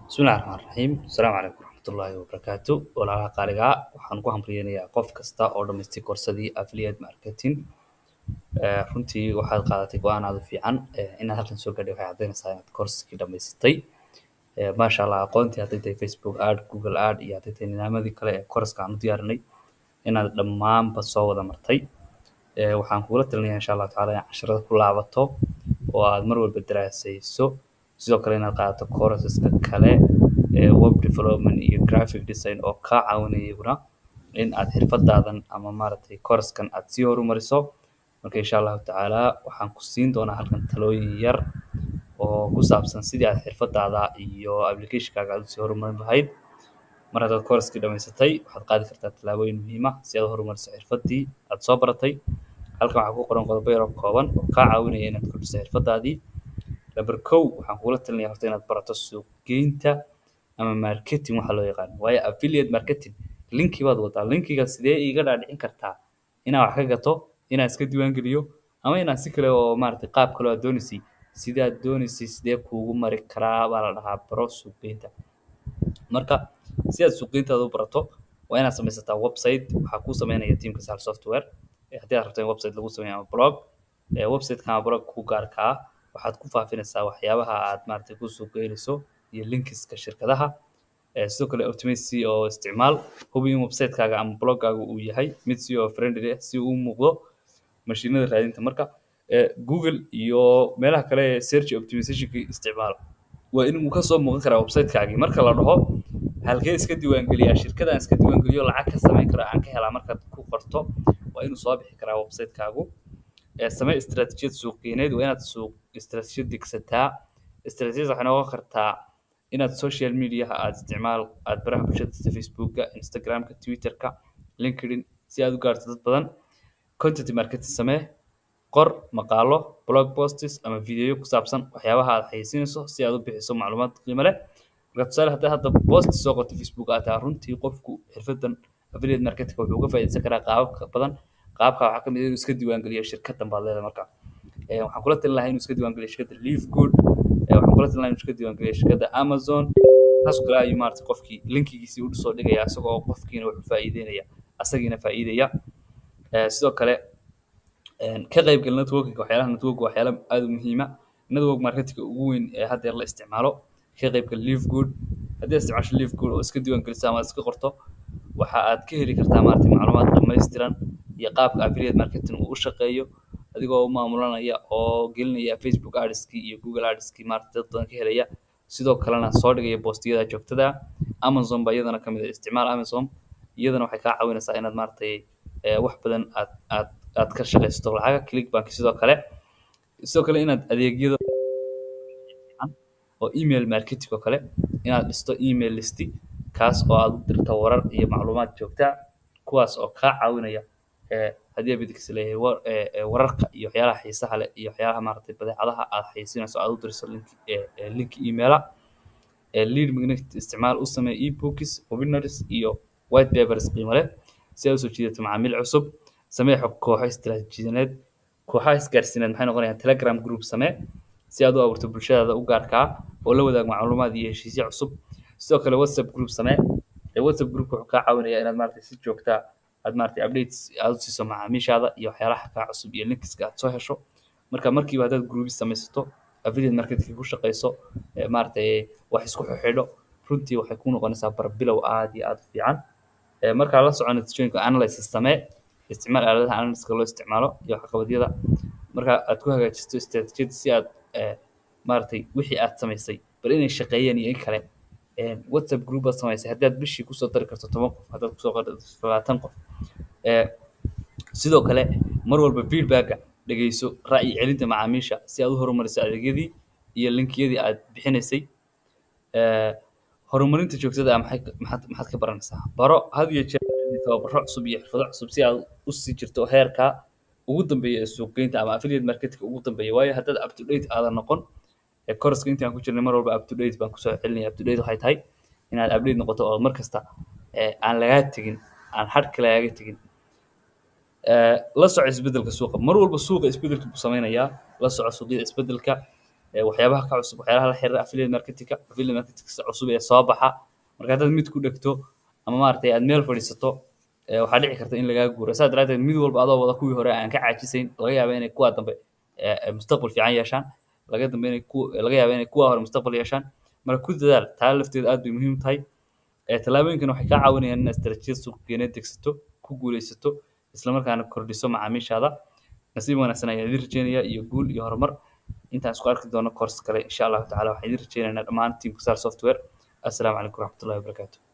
Bismillahi Raxmaani Raxiim. Asalaamu calaykum waraxmatullaahi wabarakaatu. Walaalaha qaaliga ah waxaan ku hambalyeynaya qof kasta oo dhamaystay koorsadii affiliate marketing. Eh, runtii waxaad qaadatay go'aan aad u fiican eh, inaad halkan soo gaadhay waxay caddaynaysaa inaad koorskii dhamaysatay. Eh, maasha Allah aqoontii hadday tahay Facebook ad, Google ad iyo hadday tahay nidaamyadii kale ee koorska aan u diyaarinay inaad dhammaanba soo wada martay. Eh, waxaan kugula talinayaa insha Allah tacaala inaad casharada ku laabato oo aad mar walba daraasayso sidoo kale inaad qaadato courseska kale ee web development iyo graphic design oo kaa caawinaya iyaguna in aad xirfadaadan ama maaragtay koorskan aad sii horumariso marka insha allahu tacaala waxaan ku siin doonaa halkan talooyin yar oo ku saabsan sidii aad xirfadaada iyo applicationkaaga aad usii horumarin lahayd mar haddaad courskii dhamaysatay waxaad qaadi kartaa tallaabooyin muhiim ah si aad u horumariso xirfadii aad soo baratay halkan waxaa ku qoran qodobo yar oo kooban oo kaa caawinaya inaad kordhiso xirfadaadii number kow waxaan kugula talinayaa horta inaad barato suuqgeynta ama marketing waxa loo yaqaan waayo affiliate marketing linki baad wadaa linkiga sidee iiga dhaadhicin kartaa inaan wax ka gato inaan iska diiwaan geliyo ama inaan si kale oo maaragtay qaab kale oo aad doonaysay sidee aad doonaysay sidee kuugu mari karaa baa la dhahaa baro suuqgeynta marka si aad suuqgeyntaada u barato waa inaad samaysataa website waxaa kuu sameynaya teamka sal software Eh, haddii aad rabto in website lagu sameeyo ama blog eh, website-kan ama blog ku gaarka ah waxaad ku faafinaysaa waxyaabaha aad maaragtay ku suuqgeynayso iyo linkiska shirkadaha Eh, sidoo kale automacy oo isticmaal hubi in website-kaaga ama bloggaaga uu yahay mid SEO friendly ah si uu u muuqdo mashiinada raadinta marka eh, Google iyo meelaha kale ee search optimizationka isticmaal waa in uu ka soo muuqan karaa website-kaagii marka la dhaho halkee iska diiwaangeliyaa shirkadaan iska diiwaangeliyo lacag ka samayn karo aan ka helaa markaad ku qorto waa inuu soo bixi karaa website-kaagu Eh, samee istaraatiijiyad suuqgeyneed waa inaad suuq istaraatiijiyad degsataa istaraatiijiyad waxay noqon kartaa inaad social mediaha aad isticmaal aad baraha bulshada sida facebooka instagramka twitterka linkedin si aad u gaarto dad badan content marketing samee qor maqaalo blog posts ama videoyo ku saabsan waxyaabaha aad xayeysiinayso si aad u bixiso macluumaad qiimo leh marka tusaale haddii hadda post soo qorto facebook aad tahay runtii qofku xirfadan affiliate marketing wuxuu uga faa'iidaysan karaa qaababka badan qaabka waxaa ka mid ah inuu iska diiwaangeliyo shirkadan baad leedahay marka Eh, waxaan kula talin lahaa inuu iska diiwaangeliyo shirkadda leaf good Eh, waxaan kula talin lahaa inuu iska diiwaangeliyo shirkadda amazon taas oo kale ayuu maaragtay qofkii linkigiisii u soo dhigaya isagoo qofkiina wuxuu faa'iideynaya asagiina faa'iidaya Eh, sidoo kale een, ka qaybgal networking waxyaalaha network waa waxyaala aad u muhiima network marketingka ugu weyn ee hadda la isticmaalo ka qaybgal leaf good haddii aad isticmaasho leaf good oo iska diiwaan geliso ama aad iska qorto waxa aad ka heli kartaa maaragtay macluumaad dhammaystiran iyo qaabka affiliate marketing uu u shaqeeyo adigoo u maamulanaya oo gelinaya facebook adskii iyo google adskii maaragtay dad badan ka helaya sidoo kalena soo dhigaya boostiyada joogtada ah. amazon baa iyadana ka mid ah isticmaal amazon iyadana waxay kaa caawinaysaa inaad maaragtay eh, wax badan aad aad aad ka shaqaysato lacaga clickbank sidoo kale sidoo kale inaad adeegyada fiican oo email marketing oo kale inaad dhisto email listi kaas oo aad u dirto warar iyo macluumaad joogta ah kuwaas oo kaa caawinaya eh, haddii abidix leeyahay war- eh, eh, wararka iyo waxyaalaha xiisaha leh iyo waxyaalaha maaragtay badeecadaha aad xayeysiinayso aad u dirso link eh, eh, link emaila eh, lead magnet isticmaal u samee ebooks webinars iyo white papers qiimo leh si aad usoo jiidato macaamiil cusub samee xog kooxo istiraatiijiyadeed kooxaha isgaarsiineed maxay noqonayaan telegram group samee si aad u abuurto bulshadaada u gaarka ah oo la wadaag macluumaad iyo heshiisyo cusub sidoo kale whatsapp group samee ee whatsapp group wuxuu kaa caawinayaa inaad maaragtay si joogta ah aad maaragtay updates aad u siiso macaamiishaada iyo waxyaalaha kaa cusub iyo linkska aad soo hesho marka markiiba haddaad groups samaysato affiliate marketing ku shaqayso ee maaragtay wax isku xidho runtii waxay ku noqonaysaa barbilow aad iyo aad u fiican Ee, markaa la soco natiijooyinka analysis samee isticmaal aaladaha analysiska loo isticmaalo iyo waxqabadyada marka aad ku hagaajisto istaraatiijiyad si aad eh, maaragtay wixii aad samaysay bal inay shaqeeyeen iyo in kale Een, whatsapp group baad samaysay haddii aad bishii kusoo dari karto toban qof haddaad kusoo qori labaatan qof Eh, sidoo kale mar walba feedbacka dhegeyso ra'yi celinta macaamiisha si aad u horumariso adeegyadii iyo linkiyadii aad bixinaysay Eh, horumarinta joogtada ah maxay ka- maxaad maxaad ka baranaysaa baro had iyo jeer tababaro cusub iyo xirfado cusub si aad u sii jirto heerka ugu dambeeya ee suuqgeynta ama affiliate marketing ugu dambeeya waayo haddaad up to date aadan noqon ee course intii aan ku jirnay mar walba up to date baan kusoo celinaya up to date waxay tahay inaad update noqoto oo mar kasta eh, aan lagaa tegin aan hadhka lagaaga tegin Eh, la soco isbedelka suuqa mar walba suuqa isbedelka buu sameynayaa la soco suuqyada isbedelka ee waxyaabaha ka cusub waxyaalaha la xiriira affiliate marketingka affiliate marketing cusub ee soo baxa marka haddaad mid ku dhegto ama maaragtay aad meel fadhiisato ee waxaa dhici karta in lagaa guuro saa daraateed mid walba adoo wada kuwii hore aan ka caajisayn laga yaaba inay kuwa dambe ee ee mustaqbal fiican yeeshaan laga dambe inay ku laga yaaba inay kuwa hore mustaqbal yeeshaan marka ku dadaal taa lafteeda aad bay muhiim u tahay ee tallaabooyinkan waxay kaa caawinayaan inaad istaraatiijiyad suuqgeyneed degsato ku guuleysato isla markaana kordhiso macaamiishaada nasiib wanaagsan ayaan idin rajeynayaa iyo guul iyo horumar intaan isku arki doono course kale insha allahu tacaala waxaan idin rajeynaynaa dhammaan team kusar software assalaamu calaykum waraxmatullahi wabarakaatu